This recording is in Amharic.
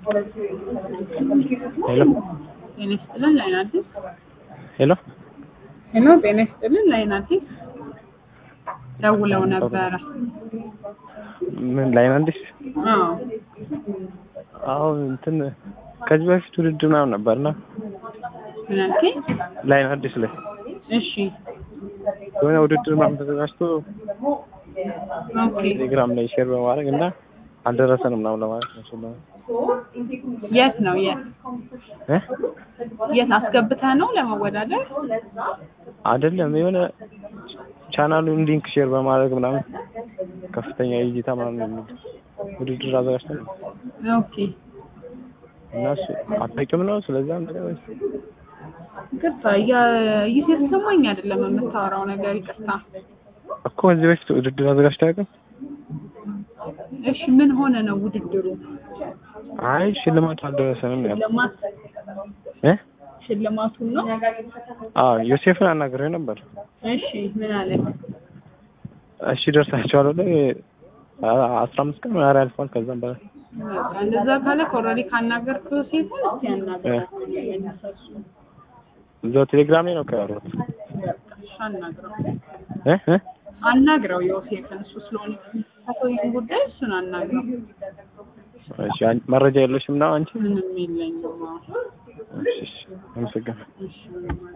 ሄሎ ጤና ይስጥልን ላይን አዲስ ሄሎ ሄሎ ጤና ይስጥልን ላይን አዲስ ደውለው ነበረ። ምን ላይ ነው አዲስ? አዎ አሁን እንትን ከዚህ በፊት ውድድር ምናምን ነበርና ምን አልከኝ? ላይ ነው አዲስ ላይ እሺ የሆነ ውድድር ምናምን ተዘጋጅቶ ኦኬ ቴሌግራም ላይ ሼር በማድረግ እና አልደረሰንም ምናምን ለማለት ነው። እሱን ለማለት የት ነው የት እ የት አስገብተህ ነው ለመወዳደር? አይደለም የሆነ ቻናሉን ሊንክ ሼር በማድረግ ምናምን ከፍተኛ እይታ ምናምን የሚል ውድድር አዘጋጅተን ነው ኦኬ እና እሱ አታውቂውም ነው ስለዚያም ነገር ወይስ ይቅርታ እያ- እየተሰማኝ አይደለም የምታወራው ነገር ይቅርታ። እኮ ከዚህ በፊት ውድድር አዘጋጅተህ አያውቅም? እሺ ምን ሆነ ነው ውድድሩ? አይ ሽልማቱ አልደረሰንም ነው ያልኩት ሽልማት እ ሽልማቱን ነው? አዎ ዮሴፍን አናግሬው ነበር። እሺ ምን አለ? እሺ ደርሳቸዋል ብሎ አስራ አምስት ቀን ምናምን ያልፏል። ከዛም በላይ በቃ እንደዛ ካለ ኦልሬዲ ካናገርከው ሴቱን እስኪ ያናግራት እነሱ እዛው ቴሌግራም ላይ ነው ከያወሩት እሺ አናግረው እ እ አናግረው ዮሴፍን እሱ ስለሆነ የሚመለከተው ይህን ጉዳይ እሱን አናግረው። እሺ አን- መረጃ የለሽም ነው አንቺ? ምንም የለኝም። አዎ። እሺ እሺ አመሰግናለሁ። እሺ ምንም